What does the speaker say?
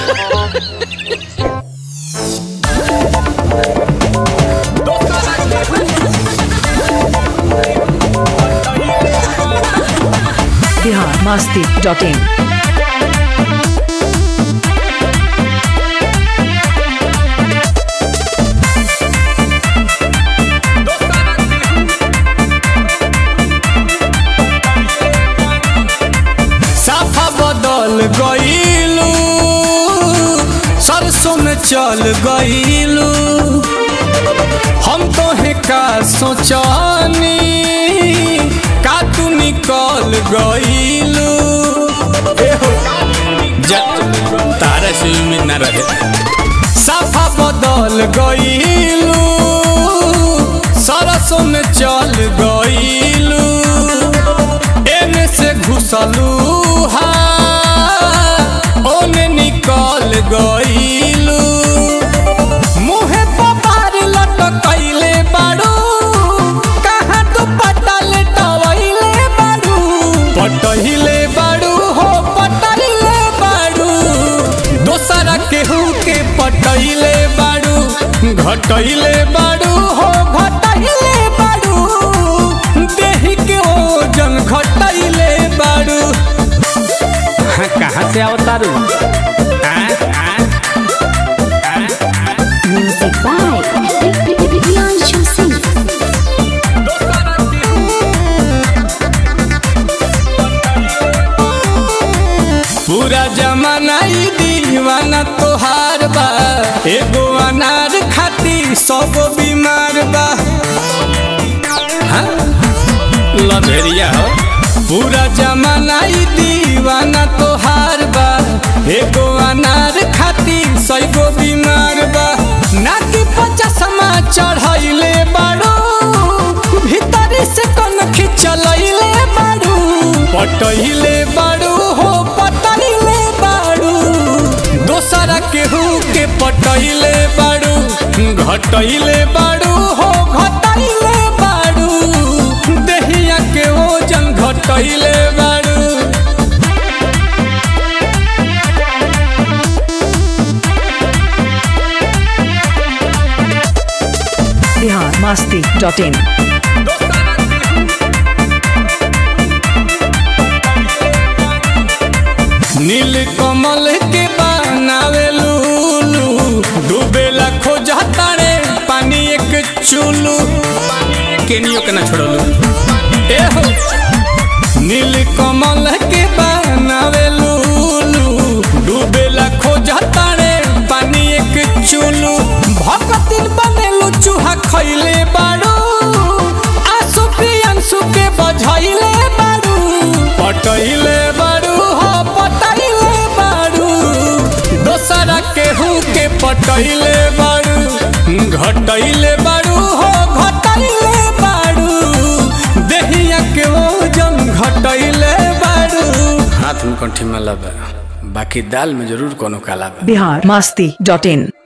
Bihar Masti dot in साफा बदल गईलू सरसों में चल गईलू हम तो है का सोचानी का तू निकल गईलू तारा से उम्मीद ना रहे साफा बदल गईलू सरसों में चल गईलू एने से घुसलू हा ओने निकल गईलू मुहे पपार लटकैले बाड़ू कहाँ तू पटल टवैले बाड़ू पटहिले बाड़ू हो पटहिले बाड़ू दोसरा केहू के पटैले बाड़ू घटैले बाड़ू हो घटैले बाड़ू देहि के ओजन घटैले बाड़ू हाँ, कहाँ से अवतारू Music by Priyanshu Singh. पूरा जमाना ई दीवाना तोहार बा एगो अनार खाती सौ बीमार बा हाँ? लभेरिया हो पूरा जमाना ई दीवाना तोहार बा एगो अनार खाती सौ बीमार बा नाकी पचासमा चढ़ैले बाड़ू भीतरी से कन खिंचलैले बाड़ू पटैले बाड़ू हो पटैले बाड़ू दोसरा केहू के पटैले बाड़ू घटैले बाड़ू हो घटैले बाड़ू देहिया के ओजन घटैले बाड़ू बिहार मस्ती डॉट इन नील कमल के बनावे लूलू डूबेला खोजा तारे पानी एक चूलू केनियो के ना छोड़लू ए हो नील कमल के बनावे लूलू डूबेला खोजा तारे पानी एक चूलू भगतिन बनेलू चूहा खैले बाड़ू आंसू प्रियंसु के बझैले बाड़ू पटैले बाड़ू हो पटैले बाड़ू दोसरा केहू के पटैले बाड़ू घटैले बाड़ू हो घटैले बाड़ू देहिया के ओजन घटैले बाड़ू हाथ में कंठी में लबा बाकी दाल में जरूर कोनो काला बा बिहार मस्ती डॉट इन